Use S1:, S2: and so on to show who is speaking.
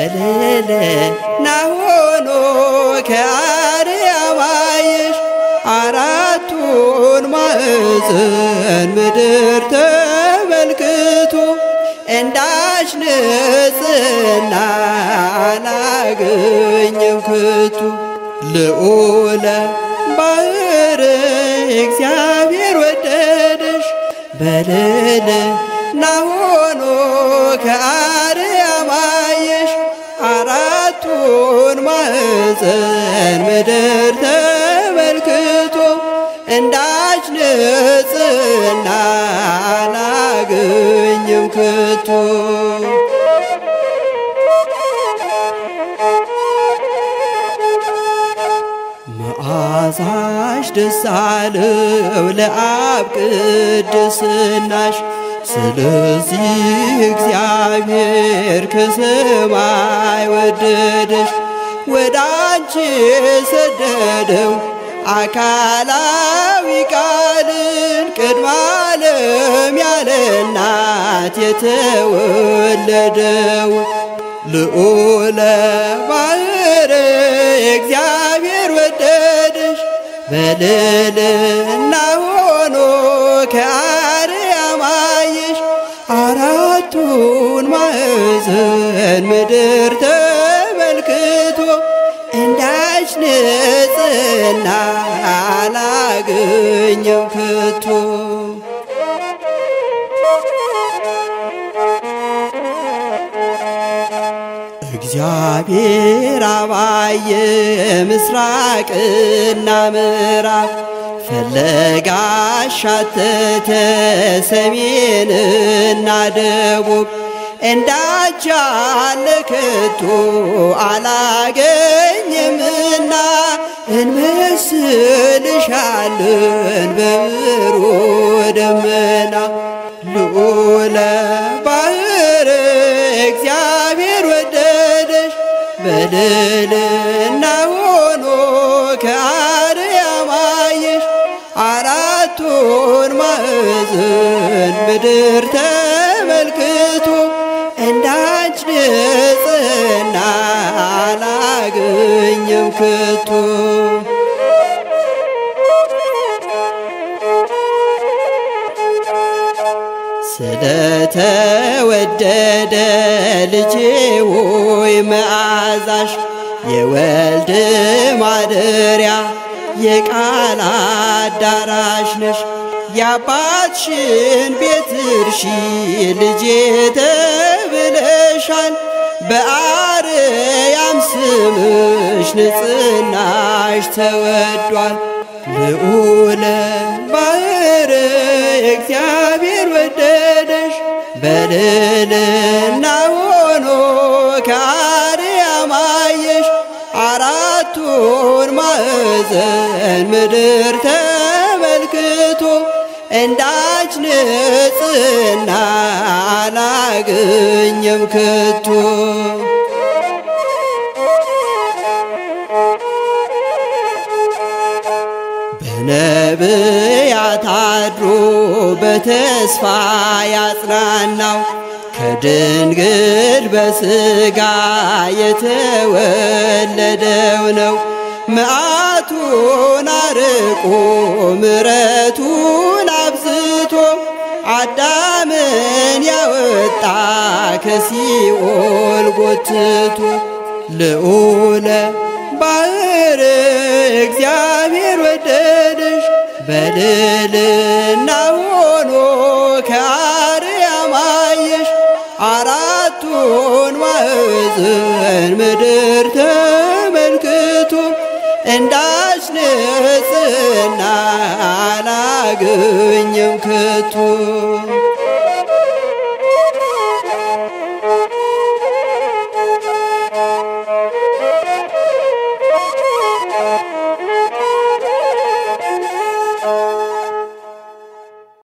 S1: በልዕልና ሆኖ ከአርያም አየሽ አራቱን ማዕዘን ምድር ተመልክቶ እንዳች ንጽሕና አላገኘም ከቶ ልዑለ ባሕር እግዚአብሔር ወደደሽ በልዕልና ሆኖ ከአርያም አየሽ አራቱን ማዕዘን ምድር ተመልክቶ እንዳች ንጽሕና አላገኘም ከቶ መዓዛሽ ደስ አለው ለአብ ቅድስናሽ ስለዚህ እግዚአብሔር ከሰማይ ወደደሽ ወደ አንቺ ሰደደው አካላዊ ቃልን ቅድመ ዓለም ያለ እናት የተወለደው ልዑለ ባሕር እግዚአብሔር ወደደሽ በልዕልና ሆኖ ከአርያም አየሽ አራቱን ማዕዘን ምድር ተመልክቶ እንዳች ንጽሕና አላገኘም ከቶ እግዚአብሔር አባየ ምስራቅና ምዕራብ ፈለጋሽ ሻተተ ሰሜንና ደቡብ እንዳንቺ ያለ ከቶ አላገኘምና እንመስልሻለን በብሩህ ደመና ልዑለ ባሕር እግዚአብሔር ወደደሽ በልዕልና ሆኖ ከአርያም አየሽ አራቱን ማዕዘን ምድር ተመልክቶ እንዳንች ንጽሕና አላገኘም ከቶ ስለተወደደ ልጄ ሆይ መዓዛሽ የወልድ ማደሪያ የቃል አዳራሽ ነሽ የአባትሽን ቤት እርሺ ልጄ ተብለሻል በአርያም ስምሽ ንጽሕናሽ ተወዷል ልዑለ ባሕር እግዚአብሔር ወደደሽ በልዕልና ሆኖ ከአርያም አየሽ አራቱን ማዕዘን ምድር ተመልክቶ እንዳች ንጽሕና አላገኘም ከቶ በነቢያት አድሮ በተስፋ ያጽናናው ከድንግል በሥጋ የተወለደው ነው። መዓቱን አርቆ ምሕረቱን አብዝቶ አዳምን ያወጣ ከሲኦል ጎትቶ ልዑለ ባሕር እግዚአብሔር ወደደሽ በልዕልና ሆኖ ከአርያም አየሽ አራቱን ማዕዘን ምድር ተመልክቶ እንዳች ንጽሕና አላገኘም ከቶ